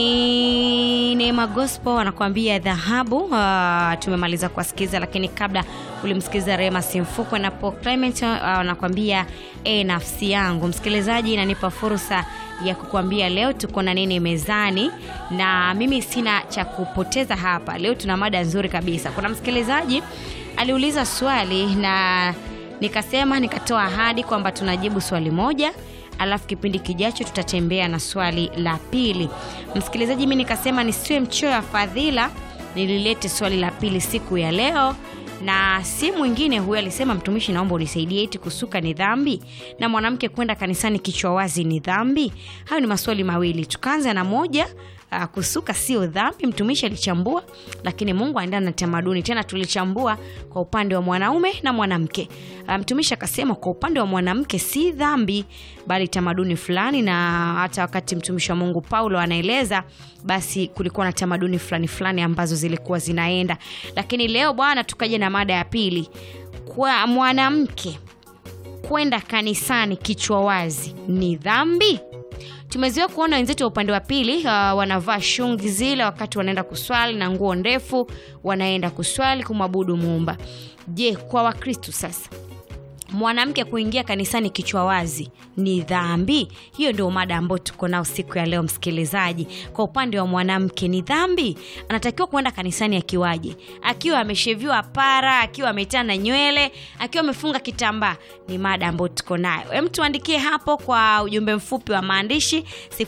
Ni Neema Gospel anakuambia dhahabu. Uh, tumemaliza kuwasikiza, lakini kabla ulimsikiza Rema Simfukwe na Paul Clement uh, anakuambia e, nafsi yangu. Msikilizaji, inanipa fursa ya kukuambia leo tuko na nini mezani, na mimi sina cha kupoteza hapa. Leo tuna mada nzuri kabisa. Kuna msikilizaji aliuliza swali na nikasema, nikatoa ahadi kwamba tunajibu swali moja alafu kipindi kijacho tutatembea na swali la pili. Msikilizaji, mi nikasema nisiwe mchoyo wa fadhila, nililete swali la pili siku ya leo, na si mwingine huyo. Alisema, mtumishi, naomba unisaidie, eti kusuka ni dhambi na mwanamke kwenda kanisani kichwa wazi ni dhambi? Hayo ni maswali mawili, tukaanza na moja. Uh, kusuka sio dhambi, mtumishi alichambua, lakini Mungu aendana na tamaduni. Tena tulichambua kwa upande wa mwanaume na mwanamke. Uh, mtumishi akasema kwa upande wa mwanamke si dhambi, bali tamaduni fulani, na hata wakati mtumishi wa Mungu Paulo anaeleza, basi kulikuwa na tamaduni fulani fulani ambazo zilikuwa zinaenda. Lakini leo bwana, tukaja na mada ya pili, kwa mwanamke kwenda kanisani kichwa wazi ni dhambi? Tumezoea kuona wenzetu wa upande wa pili uh, wanavaa shungi zile wakati wanaenda kuswali na nguo ndefu, wanaenda kuswali kumwabudu Muumba. Je, kwa Wakristu sasa mwanamke kuingia kanisani kichwa wazi ni dhambi? Hiyo ndio mada ambayo tuko nao siku ya leo. Msikilizaji, kwa upande wa mwanamke ni dhambi? Anatakiwa kuenda kanisani akiwaje? Akiwa amesheviwa para, akiwa ametana nywele, akiwa amefunga kitambaa? Ni mada ambayo tuko nayo. Hem, tuandikie hapo kwa ujumbe mfupi wa maandishi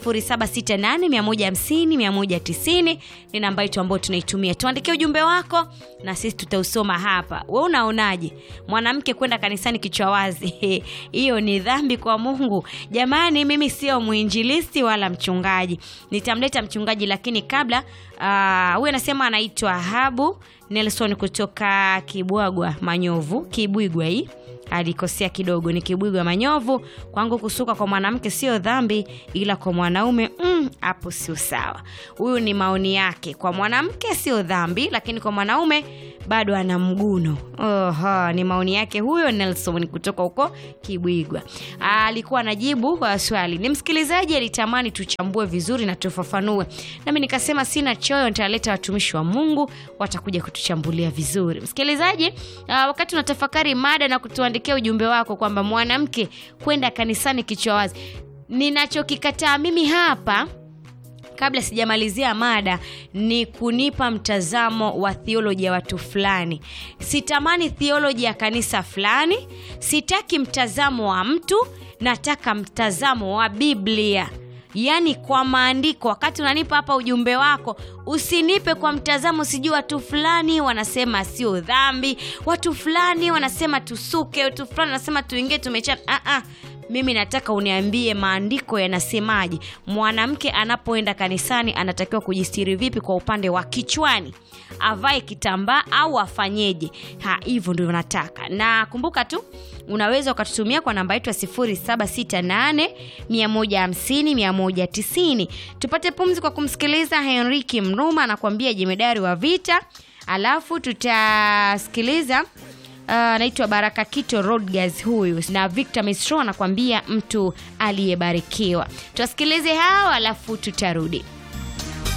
0768150190 ni namba yetu ambayo tunaitumia. Tuandikie ujumbe wako na sisi tutausoma hapa. We unaonaje, mwanamke kwenda kanisani kichwa wazi hiyo ni dhambi kwa Mungu? Jamani, mimi sio mwinjilisti wala mchungaji, nitamleta mchungaji, lakini kabla huyu uh, anasema anaitwa Habu Nelson kutoka Kibwagwa Manyovu, Kibwigwa hii alikosea kidogo, ni Kibwigwa Manyovu. Kwangu kusuka kwa mwanamke sio dhambi, ila kwa mwanaume hapo mm, sio sawa. Huyu ni maoni yake. Kwa mwanamke sio dhambi, lakini kwa mwanaume bado ana mguno. Oho, ni maoni yake huyo Nelson kutoka huko Kibwigwa. Alikuwa anajibu kwa swali. Ni msikilizaji alitamani tuchambue vizuri na tufafanue, nami nikasema sina choyo, nitaleta watumishi wa Mungu watakuja kutuchambulia vizuri. Msikilizaji, uh, wakati unatafakari mada na kutuandikia ujumbe wako kwamba mwanamke kwenda kanisani kichwa wazi, ninachokikataa mimi hapa kabla sijamalizia mada ni kunipa mtazamo wa theoloji ya watu fulani. Sitamani theoloji ya kanisa fulani, sitaki mtazamo wa mtu, nataka mtazamo wa Biblia, yaani kwa maandiko. Wakati unanipa hapa ujumbe wako, usinipe kwa mtazamo, sijui watu fulani wanasema sio dhambi, watu fulani wanasema tusuke, watu fulani wanasema tuingie tumechana. Ah, ah. Mimi nataka uniambie maandiko yanasemaje, mwanamke anapoenda kanisani anatakiwa kujistiri vipi kwa upande wa kichwani, avae kitambaa au afanyeje? Ha, hivyo ndio nataka. Na kumbuka tu unaweza ukatutumia kwa namba yetu ya 0768 150 190. Tupate pumzi kwa kumsikiliza Henriki Mruma anakuambia jemedari wa vita, alafu tutasikiliza anaitwa uh, Baraka Kito Rodgers huyu na Victor Mistro anakuambia mtu aliyebarikiwa. Tuwasikilize hao alafu tutarudi.